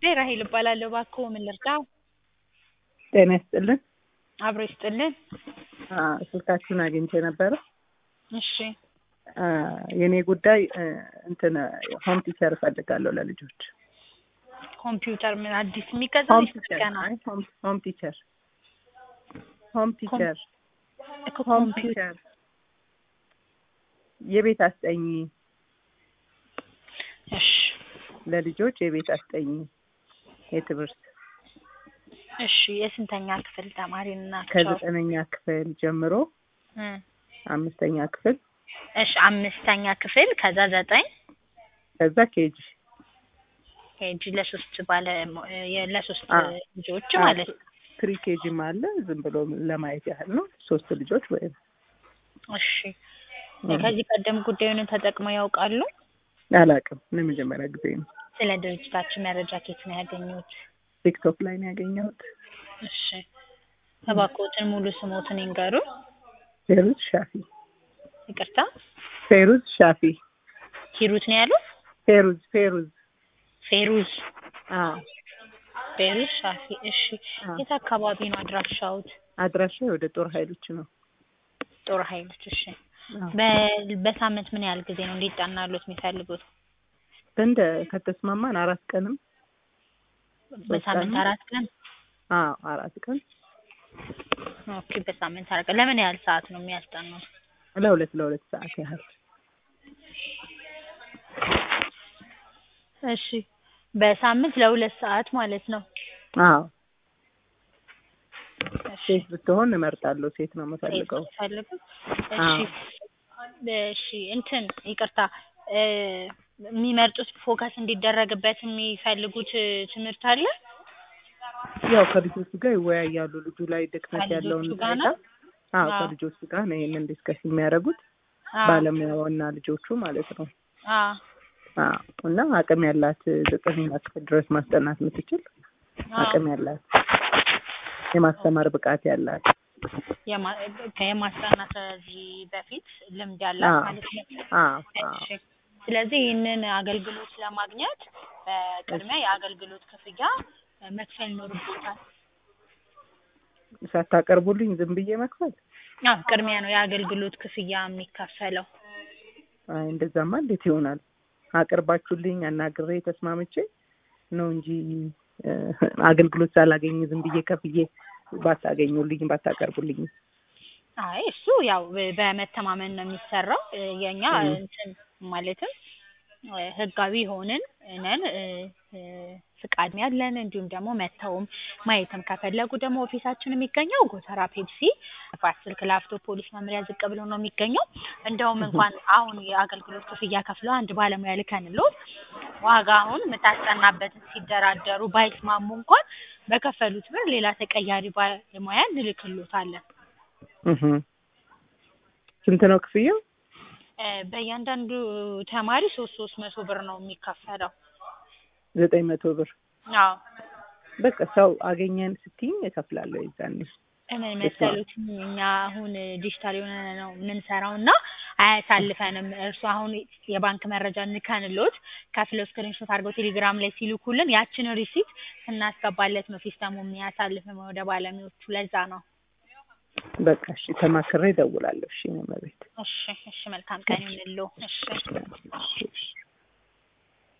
ጉዳይ ራሄል እባላለሁ። እባክዎ ምን ልርዳው? ጤና ይስጥልን። አብሮ ይስጥልን። አ፣ ስልካችሁን አግኝቼ ነበረ። እሺ አ፣ የኔ ጉዳይ እ፣ እንትን ሆም ቲቸር እፈልጋለሁ ለልጆች። ኮምፒውተር ምን አዲስ የሚገዛ ሆም ወይስ ቲቸር ገና? አይ፣ ሆም ሆም ቲቸር ሆም ቲቸር እኮ ሆም ኮምፒውተር ቲቸር የቤት አስጠኝ እሺ ለልጆች የቤት አስጠኝ የትምህርት እሺ የስንተኛ ክፍል ተማሪ ናቸው? ከዘጠነኛ ክፍል ጀምሮ እ አምስተኛ ክፍል እሺ አምስተኛ ክፍል ከዛ ዘጠኝ ከዛ ኬጂ ኬጂ ለሶስት ባለ የ- ለሶስት አ፣ ልጆች አ፣ ማለት ነው። ፕሪ ኬጂም አለ ዝም ብሎ ለማየት ያህል ነው። ሶስት ልጆች ወይም እሺ ከዚህ ቀደም ጉዳዩን ተጠቅመው ያውቃሉ? አላውቅም። ለመጀመሪያ ጊዜ ነው። ስለ ድርጅታችን መረጃ ከየት ነው ያገኙት? ቲክቶክ ላይ ነው ያገኘሁት። እሺ እባክዎትን ሙሉ ስሞትን ይንገሩ። ፌሩዝ ሻፊ ይቅርታ ፌሩዝ ሻፊ ሂሩት ነው ያሉት? ፌሩዝ ፌሩዝ ፌሩዝ አዎ ፌሩዝ ሻፊ። እሺ አዎ። የት አካባቢ ነው አድራሻውት? አድራሻ ወደ ጦር ኃይሎች ነው። ጦር ኃይሎች። እሺ አዎ። በ- በሳምንት ምን ያህል ጊዜ ነው እንዲጠናሉት የሚፈልጉት? እንደ ከተስማማን አራት ቀንም በሳምንት ቀን? አራት ቀን። አዎ አራት ቀን ኦኬ በሳምንት አራት ቀን። ለምን ያህል ሰዓት ነው የሚያስጠኑት? ለሁለት ለሁለት ሰዓት ያህል እሺ በሳምንት ለሁለት ሰዓት ማለት ነው። አዎ እሺ ሴት ብትሆን እመርጣለሁ። ሴት ነው ሴት የምፈልገው። ፈልጉ። አዎ። እሺ እሺ እንትን ይቅርታ እ፣ የሚመርጡት ፎከስ እንዲደረግበት የሚፈልጉት እ፣ ትምህርት አለ? ያው ከልጆቹ ጋር ይወያያሉ። ልጁ ላይ ድክመት ያለውን ከልጆቹ ጋር ሁኔታ ነው? አዎ አዎ። ከልጆቹ ጋር ነው ይሄንን ዲስከስ የሚያደርጉት አዎ። ባለሙያውና ልጆቹ ማለት ነው። አዎ አዎ እና አቅም ያላት ዘጠነኛ ክፍል ድረስ ማስጠናት የምትችል አዎ። አቅም ያላት የማስተማር ብቃት ያላት የማ- ከየማስጠናት ከዚህ በፊት ልምድ ያላት አዎ። ማለት ነው። አዎ አዎ እሺ ስለዚህ ይህንን አገልግሎት ለማግኘት በቅድሚያ የአገልግሎት ክፍያ መክፈል ይኖርቦታል። ሳታቀርቡልኝ ዝም ብዬ መክፈል? አዎ ቅድሚያ ነው የአገልግሎት ክፍያ የሚከፈለው። አይ እንደዛማ እንዴት ይሆናል? አቅርባችሁልኝ አናግሬ ተስማምቼ ነው እንጂ እ፣ አገልግሎት ሳላገኝ ዝም ብዬ ከፍዬ ባታገኙልኝ ባታቀርቡልኝ አይ እሱ ያው በመተማመን ነው የሚሰራው። እ፣ የኛ እ። እንትን ማለትም እ፣ ህጋዊ ሆንን ነን እ፣ እ፣ ፍቃድ ያለን እንዲሁም ደግሞ መተውም ማየትም ከፈለጉ ደግሞ ኦፊሳችን የሚገኘው ጎተራ ፔፕሲ ንፋስ ስልክ ላፍቶ ፖሊስ መምሪያ ዝቅ ብሎ ነው የሚገኘው። እንደውም እንኳን አሁን የአገልግሎት ክፍያ ከፍለው አንድ ባለሙያ ልከንሎት ዋጋውን የምታስጠናበትን ሲደራደሩ ባይስማሙ እንኳን በከፈሉት ብር ሌላ ተቀያሪ ባለሙያ እንልክሎታለን። እህ ስንት ነው ክፍያው? እ፣ በእያንዳንዱ ተማሪ ሶስት ሶስት መቶ ብር ነው የሚከፈለው። ዘጠኝ መቶ ብር አዎ በቃ ሰው አገኘን ስትይኝ እከፍላለሁ የዛኔ ምን መሰሉት እኛ አሁን ዲጂታል የሆነ ነው የምንሰራው እና አያሳልፈንም። እርሱ አሁን የባንክ መረጃ እንከንሎት ከፍለው ስክሪንሾት አድርገው ቴሌግራም ላይ ሲልኩልን ያችን ሪሲት ስናስገባለት ነው ሲስተሙ የሚያሳልፍም ወደ ባለሙያዎቹ። ለዛ ነው። በቃ እሺ ተማክሬ እደውላለሁ። እሺ ነው መቤት እሺ እሺ፣ መልካም ቀን ይሁንልዎ። እሺ እሺ